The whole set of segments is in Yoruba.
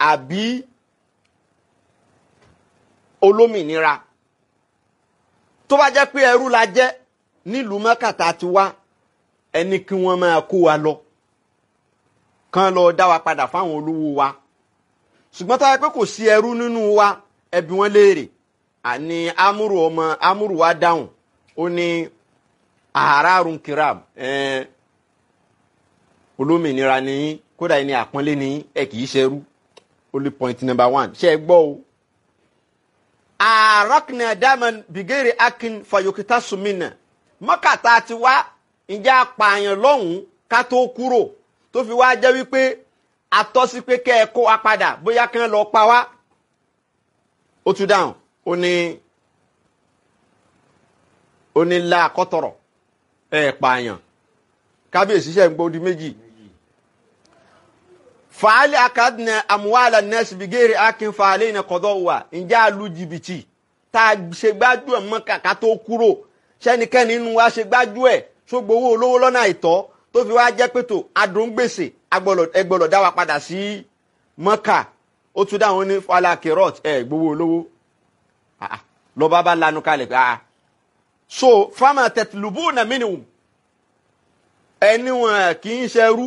àbí olómìnira tó bá jẹ́ pé ẹrú la jẹ́ nílùú mọ́kàtà ti wá ẹni kí wọ́n máa kó wa lọ kán lọ dá wa padà fáwọn olówó wa ṣùgbọ́n tó bá jẹ́ pé kò sí ẹrú nínú wa ẹbí wọn léèrè àní amúrù ọmọ amúrù wa dáhùn ó ní àárárùn kiram ẹ̀ẹ́n olómìnira nìyí kódà ẹni àpọ́nlé nìyí ẹ kì í ṣerú only point number one ṣe é gbọ́ o. àrọ́kìnà dáman bìgẹ́rì akin fayokita sumina mọ́kàtà ti wá ǹjẹ́ apààyàn lọ́hùn-ún ká tó kúrò tó fi wá jẹ́ wípé atọ́sí pé kẹ́ ẹ kó wa padà bóyá kí wọ́n lọ pa wá. ó tún dáhùn ó ní ó ní la kọ́tọ̀rọ̀ ẹ̀ pààyàn kábíyèsí ṣe ń gbọ́ di méjì fàálì akadìnà àmúwàlà nẹ́ẹ̀sì bìgẹ́rì akin fàálì iná kọ́dọ̀ wà ǹjẹ́ àlù jìbìtì tá a ṣe gbájú ẹ̀ mọ́ kàkà tó kúrò sẹ́nikẹ́ni nínú wa ṣe gbájú ẹ̀ tó gbowó olówó lọ́nà àìtọ́ tó fi wá jẹ́ pẹ̀tò adóńgbèsè ẹgbọ́lọ̀ dá wa padà sí mọ́kà ó tún dáhùn ní fàálì akérọ́t ẹ̀ gbowó olówó lọ́ba bá lanu kalẹ̀ pé ah so fama tẹ̀tùlùbù nà mínìmù ẹni wọn kì í ṣerú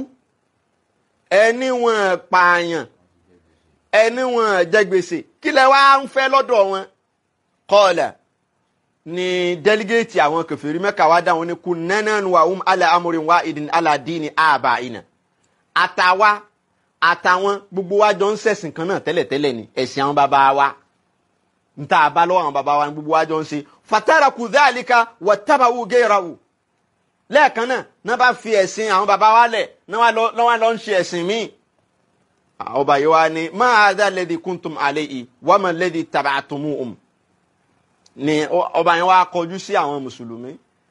ẹni wọn pààyàn ẹni wọn jẹ gbèsè kí lẹ wá ń fẹ́ lọ́dọ̀ wọn kọlẹ ni dẹligéètì àwọn kẹfìrí mẹ́ka wá dáhùn ní kú nẹnẹnu wa um ala amurin wa idin ala dini aba ina àtàwa àtàwọn gbogbo wa jọ ń ṣẹ̀sìn kan náà tẹ́lẹ̀tẹ́lẹ̀ ni ẹ̀sìn àwọn bàbá wa nta àbá lọ́wọ́ àwọn bàbá wa ni gbogbo wa jọ ń ṣe fatara kudhalika watabawu gẹ́rawu lẹ́ẹ̀kan náà náà bá fi ẹ̀sìn àwọn bàbá wa lẹ̀ náà wá lọ ń ṣe ẹ̀sìn míì. ọba yìí wá ní máa dá lẹ́dí kúntùm àlẹ́ yìí wọ́n mọ̀ lẹ́dí tàbá àtúmù um. ni ọba yẹn wá kọjú sí àwọn mùsùlùmí.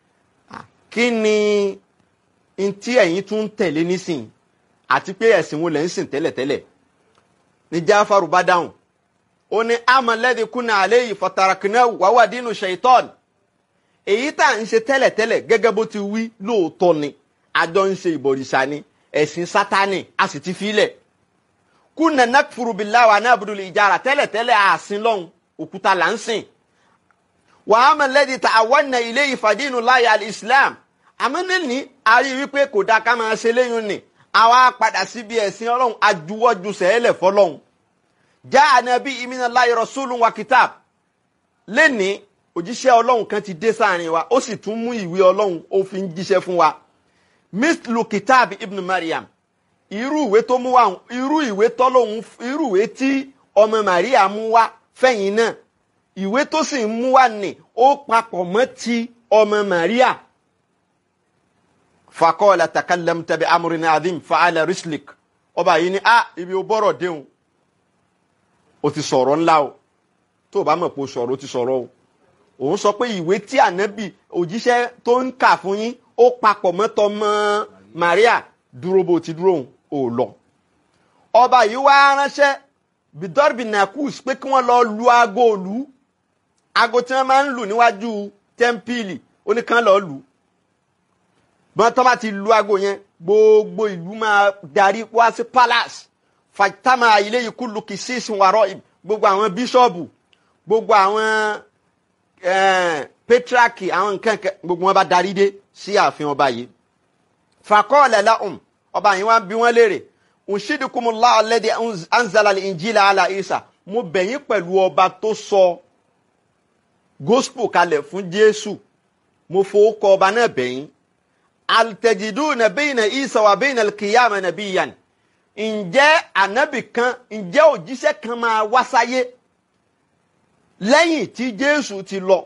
kí ni ntí ẹ̀yin tún ń tẹ̀lé nísìn àti pé ẹ̀sìn wo lẹ̀ ń sìn tẹ́lẹ̀tẹ́lẹ̀. ní jáfàrú bá dáhùn ó ní àmọ̀ lẹ́dí kúnà àlẹ́ yìí fọ̀tàràkìnà wàwà dínú ṣèyítọ́ọ̀nù èyí tá à ń ṣe tẹ́lẹ̀tẹ́lẹ̀ gẹ́gẹ́ bó ti wí lóòótọ́ ni àjọ ń ṣe ìbọ̀rìṣà ni ẹ̀sìn sátánì a sì ti filẹ̀ kúnà nakfuru billahi wa na'budu ìjára tẹ́lẹ̀tẹ́lẹ̀ àsìn lọ́hùn òkúta là ń sìn wa amma alladhi ta'awwanna ilayhi fadinu láyà al-islam àmọ́ níní a rí wípé kò dáa ká máa ṣe léyìn ni àwa padà síbi ẹ̀sìn ọlọ́run ajuwọ́jú sẹ́ẹ̀lẹ̀ fọlọ́hun ja'ana bihi minallahi rasulun wa kitab lẹ́nìí òjíṣẹ́ ọlọ́run kan ti dé sáàrin wa ó sì tún mú ìwé ọlọ́run ó fi ń jíṣẹ́ fún wa mislu kitab ibn mariam irú ìwé tó mú wa irú ìwé tọ́lọ́hún irú ìwé tí ọmọ maria mú wá fẹ̀yìn náà ìwé tó sì ń mú wá nì ó papọ̀ mọ́ ti ọmọ maria fakọ́ọ̀lá takallam tabi amurin adim fa'ala rislik ọba yìí ni ah ibi ó bọ́rọ̀ déhùn ó ti sọ̀rọ̀ ńlá o tó o bá mọ̀ pé o sọ̀rọ̀ ó ti sọ̀rọ̀ o òun sọ pé ìwé tí ànábì òjíṣẹ́ tó ń kà fún yín ó papọ̀ mọ́tọ́ mọ́ Maria dúró bó ti dúró òun ò lọ. ọba yìí wá ránṣẹ́ bidorbi nakus pé kí wọ́n lọ lu aago òlu aago tí wọ́n máa ń lù níwájú tẹ́ḿpìlì ó ní kán lọ́ọ́ lù. bọ́n tó bá ti lu aago yẹn gbogbo ìlú máa darí wá sí palace fàtàmà ilé yìí kú lu kìsísìn wàrọ̀ gbogbo àwọn bíṣọ̀bù gbogbo àwọn petraki àwọn nǹkan gbogbo wọn bá darí dé sí ààfin ọba yìí fakọọlẹ lahum ọba yìí wọn bí wọn léèrè nshidikumullah alladhi anzala al-injila ala isa mo bẹ̀yìn pẹ̀lú ọba tó sọ gospel kalẹ̀ fún jésù mo fowó kọ ọba náà bẹ̀yìn altajiduna bayna isa wa bayna al-qiyama nabiyyan ǹjẹ́ ànábì kan ǹjẹ́ òjíṣẹ́ kan máa wá sáyé lẹ́yìn tí jésù ti lọ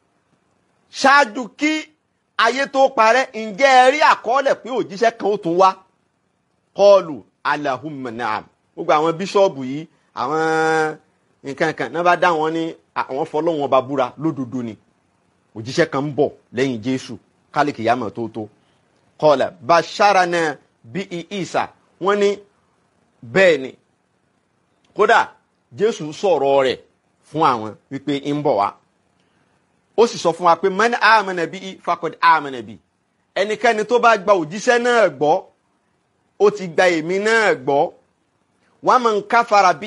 ṣáájú kí ayé tó parẹ́ ǹjẹ́ ẹ rí àkọọ́lẹ̀ pé òjíṣẹ́ kan ó tún wá kọlù alahumma naam gbogbo àwọn bíṣọ́ọ̀bù yìí àwọn nǹkan kan náà bá dá wọn ní àwọn fọlọ́wọn bá búra lódodo ni òjíṣẹ́ kan ń bọ̀ lẹ́yìn jésù kálíkì yàmọ̀ tó tó kọlà basharana bí isa wọ́n ní bẹ́ẹ̀ ni kódà jésù sọ̀rọ̀ rẹ̀ fún àwọn wípé ń bọ̀ wá ó sì sọ fún wa pé man amana bi fakọd amana bi ẹnikẹ́ni tó bá gba òjíṣẹ́ náà gbọ́ ó ti gba èmi náà gbọ́ wa man kafara bi